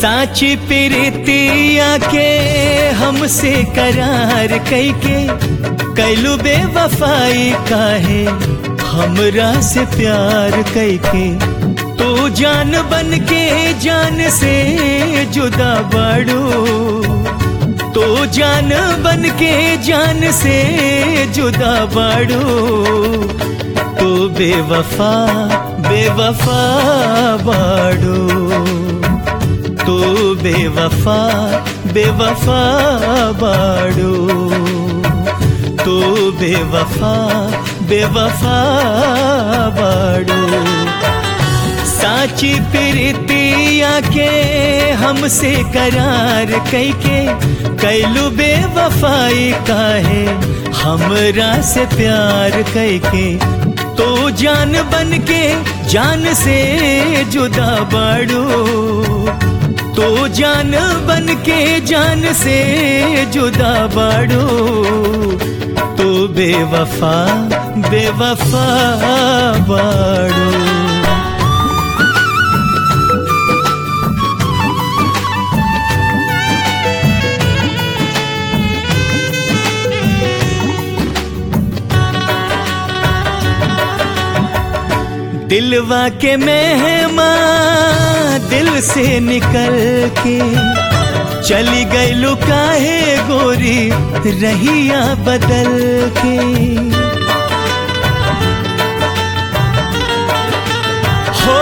साची प्रीतिया के हमसे करार कैके कैलू बेवफाई काहे हमरा से प्यार कैके तू जान बन के जान से जुदा बाड़ू तो जान बन के जान से जुदा बाड़ू तो बेवफा बेवफा बाड़ू तो बेवफा बेवफा बाड़ू तो बेवफा बेवफा बाड़ू साची प्रीतिया के हमसे करार कैके कैलू बेवफाई काहे हमरा से प्यार कैके तो जान बन के जान से जुदा बाड़ू तो जान बन के जान से जुदा बाड़ू तो बेवफा बेवफा बाड़ू दिलवा के मेहमा दिल से निकल के चली गई लुकाहे गोरी रहिया बदल के हो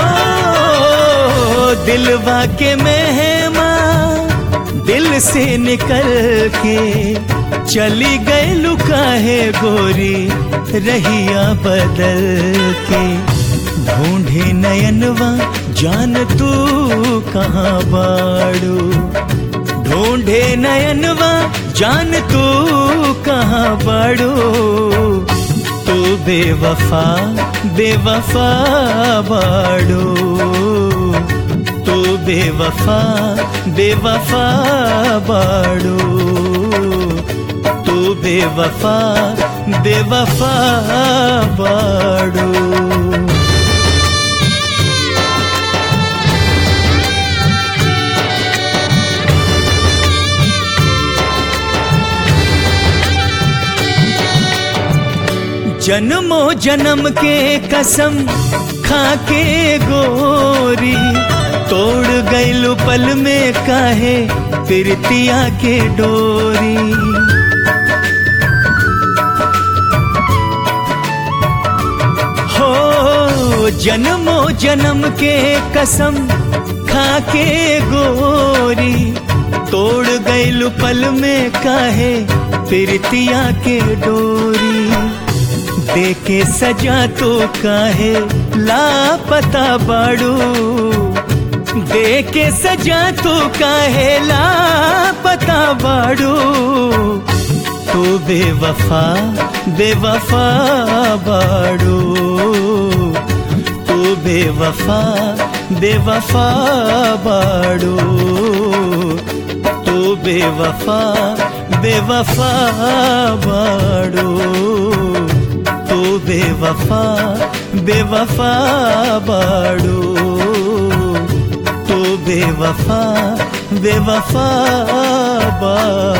दिलवा के मेहमा दिल से निकल के चली गई लुकाहे गोरी रहिया बदल के ढूंढे नयनवा जान तू कहाँ बाड़ू ढूंढे नयनवा जान तू कहाँ बाड़ू तू बेवफा बेवफा बाड़ू तू बेवफा बेवफा बाड़ू तू बेवफा बेवफा बाड़ू जन्मो जन्म के कसम खा के गोरी तोड़ गईलु पल में काहे प्रीतिया के डोरी हो जन्मो जन्म के कसम खा के गोरी तोड़ गईलु पल में काहे प्रीतिया के डोरी देके सजा तो काहे लापता बाड़ू देके सजा तो काहे लापता बाड़ू तो बेवफा बेवफा बाड़ू तो बेवफा बेवफा बाड़ू तो बेवफा बेवफा बाड़ू तो बेवफा बेवफा बाड़ू तो बेवफा बेवफा बाड़ू